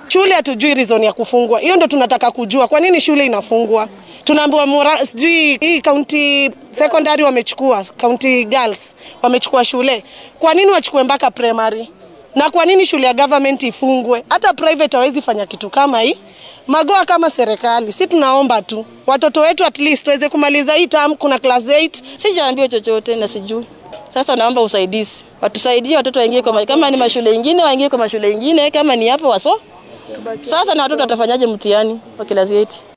Shule hatujui reason ya kufungwa, hiyo ndo tunataka kujua. Kwa nini shule inafungwa? Tunaambiwa Mura- sijui hii county secondary wamechukua, county girls wamechukua shule. Kwa nini wachukue mpaka primary? Na kwa nini shule ya government ifungwe? Hata private hawezi fanya kitu kama hii. Magoa kama serikali, si tunaomba tu watoto wetu at least waweze kumaliza hii term, kuna class 8 Sijaambiwa chochote na sijui. Sasa naomba usaidizi, watusaidie watoto waingie kwa ma- kama ni mashule ingine waingie kwa mashule ingine, kama ni hapo waso. Sasa na watoto watafanyaje mtihani wa class 8?